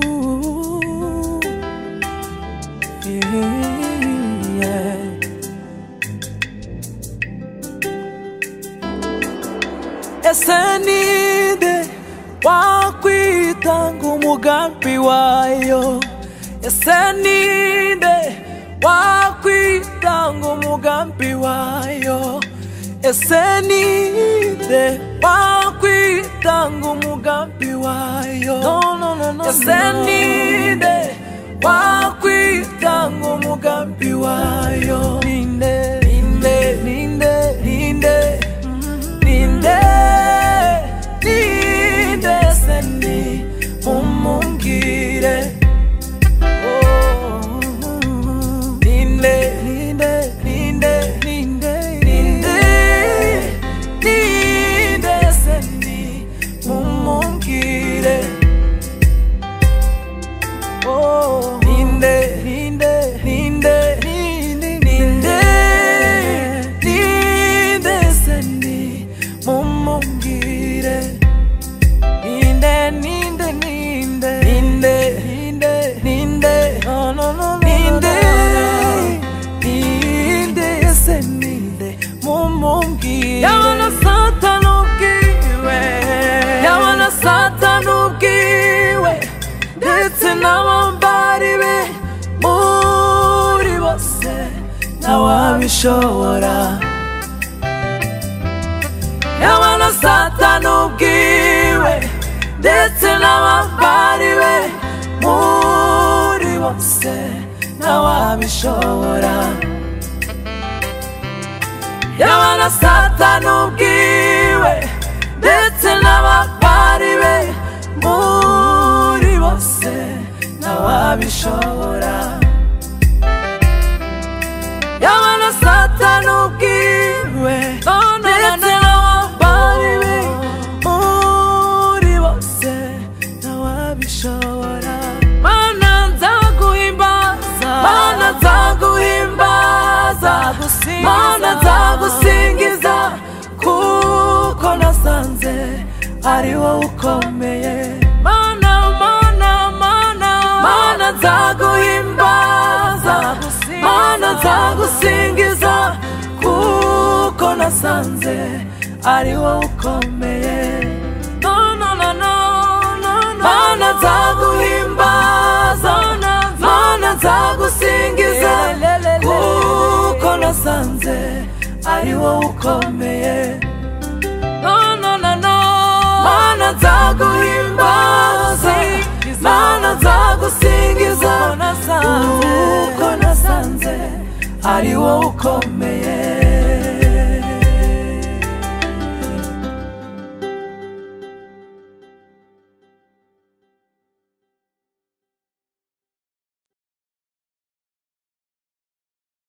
Ooh, yeah. ese ni nde wakwitanga umugambi wayo ese ni nde wakwitanga umugambi wayo ese ni nde wakwitanga umugambi wayo no, no, no, no, ese ni nde wakwitanga umugambi wayo ninde ninde ninde ninde ninde ninde se ni mumumbwire Oh, ninde ninde ninde ninde ninde ninde se ni mumumbwire Oh, ninde ninde ninde ninde ninde ninde se ni mumumbwire Ninde, ninde, ninde, ninde, ninde, ninde, no, no, no, no, ninde, ninde, ese ninde, mumungi. Yabana satana ubwiwe, yabana satana ubwiwe, ndetse n'abambari be, muri bose, ntawabishobora. yabana satani ubwiwe ndetse n'abambari be muri bose ntawabishobora yabana satani ubwiwe ndetse n'abambari be muri bose ntawabishobora yabana satani ubwiwe ndetse n'abambari be muri bose ntawabishobora mana nzaguhimbaza mana nzaguhimbaza mana nzagusingiza kuko nasanze ari wowe ukomeye mana mana mana mana nzaguhimbaza mana nzagusingiza kuko nasanze ari wowe ukomeye No, no, no, no, no, no. mana nzaguhimbaza mana nzagusingiza kuko nasanze ari wowe ukomeye no, no, no, no. Mana nzaguhimbaza, mana nzagusingiza, kuko nasanze ari wowe ukomeye.